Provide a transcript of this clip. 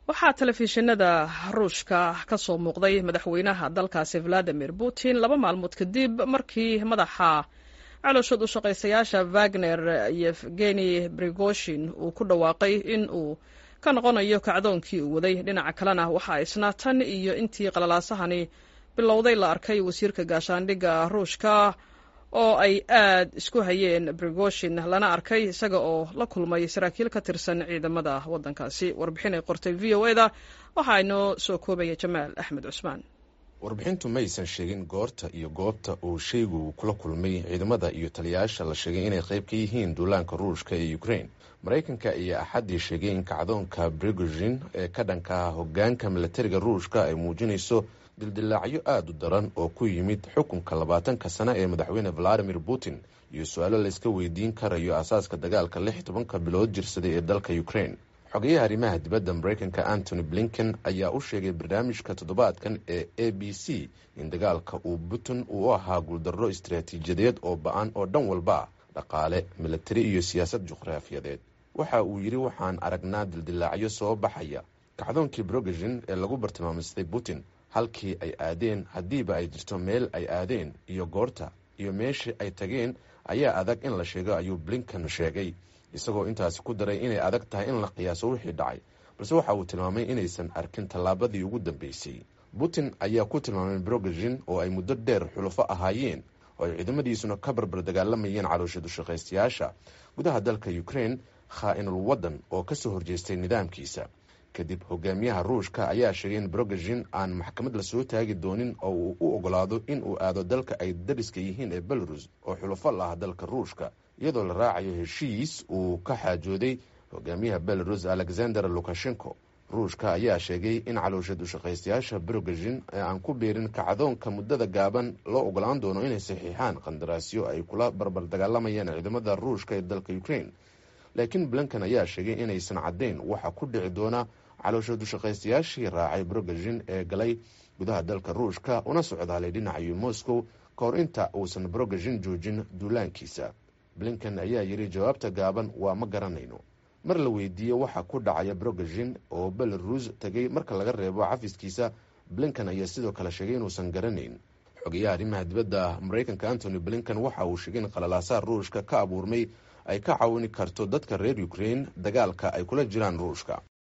waxaa telefishinada ruushka ka soo muuqday madaxweynaha dalkaasi valadimir putin laba maalmood kadib markii madaxa calooshood u shaqaystayaasha wagner yevgeni brigoshin uu ku dhawaaqay in uu ka noqonayo kacdoonkii uu waday dhinaca kalena waxaa isna tan iyo intii qalalaasahani bilowday la arkay wasiirka gaashaandhigga ruushka oo ay aad isku hayeen brigoshin lana arkay isaga oo la kulmay saraakiil ka tirsan ciidamada waddankaasi warbixin ay qortay v o eda waxaa inoo soo koobaya jamaal axmed cusmaan warbixintu ma aysan sheegin goorta iyo goobta uu shaygu kula kulmay ciidamada iyo taliyayaasha la sheegay inay qayb ka yihiin duulaanka ruushka ee ukraine maraykanka ayaa axaddii sheegay in kacdoonka brigozhin ee ka dhanka hogaanka milatariga ruushka ay muujinayso dildilaacyo aada u daran oo ku yimid xukunka labaatanka sane ee madaxweyne valadimir putin iyo su-aalo layska weydiin karayo asaaska dagaalka lix tobanka bilood jirsaday ee dalka ukraine xogeyaha arrimaha dibadda maraykanka antony blinken ayaa u sheegay barnaamijka toddobaadkan ee a b c in dagaalka uu putin uu u ahaa guuldarro istaraatiijiyadeed oo ba-an oo dhan walba ah dhaqaale milatari iyo siyaasad juqraafiyadeed waxa uu yidhi waxaan aragnaa dildilaacyo soo baxaya kacdoonkii brogazhin ee lagu bartilmaamistay putin halkii ay aadeen haddiiba ay jirto meel ay aadeen iyo goorta iyo meeshii ay tageen ayaa adag in la sheego ayuu blinken sheegay isagoo intaasi ku daray inay adag tahay in la qiyaaso wixii dhacay balse waxa uu tilmaamay inaysan arkin tallaabadii ugu dambeysay putin ayaa ku tilmaamay brogazhin oo ay muddo dheer xulufo ahaayeen oo ay ciidamadiisuna ka barbar dagaalamayeen caloosha dushaqaystayaasha gudaha dalka ukraine khaa-inul waddan oo kasoo horjeestay nidaamkiisa kadib hogaamiyaha ruushka ayaa sheegay in brogazhin aan maxkamad lasoo taagi doonin oo uu u ogolaado in uu aado dalka ay dariska yihiin ee belarus oo xulufo la ah dalka ruushka iyadoo la raacayo heshiis uu ka xaajooday hogaamiyaha belarus alexander lukashenko ruushka ayaa sheegay in caloosha dushaqaystayaasha brogazhin ee aan ku beerin kacdoonka muddada gaaban loo ogolaan doono inay saxiixaan qandaraasyo ay kula barbar dagaalamayaan ciidamada ruushka ee dalka ukraine laakiin blinken ayaa sheegay inaysan caddayn waxa ku dhici doona caloosha dushaqaystayaashii raacay brogazhin ee galay gudaha dalka ruushka una socdaalay dhinacayo moscow ka hor inta uusan brogazhin joojin duulaankiisa blinken ayaa yidhi jawaabta gaaban waa ma garanayno mar la weydiiyey waxa ku dhacaya brogazhin oo belarus tegay marka laga reebo cafiskiisa blinken ayaa sidoo kale sheegay inuusan garanayn xogeyaha arrimaha dibadda maraykanka antony blinken waxa uu sheegay in qalalaasaha ruushka ka abuurmay ay ka caawini karto dadka reer ukraine dagaalka ay kula jiraan ruushka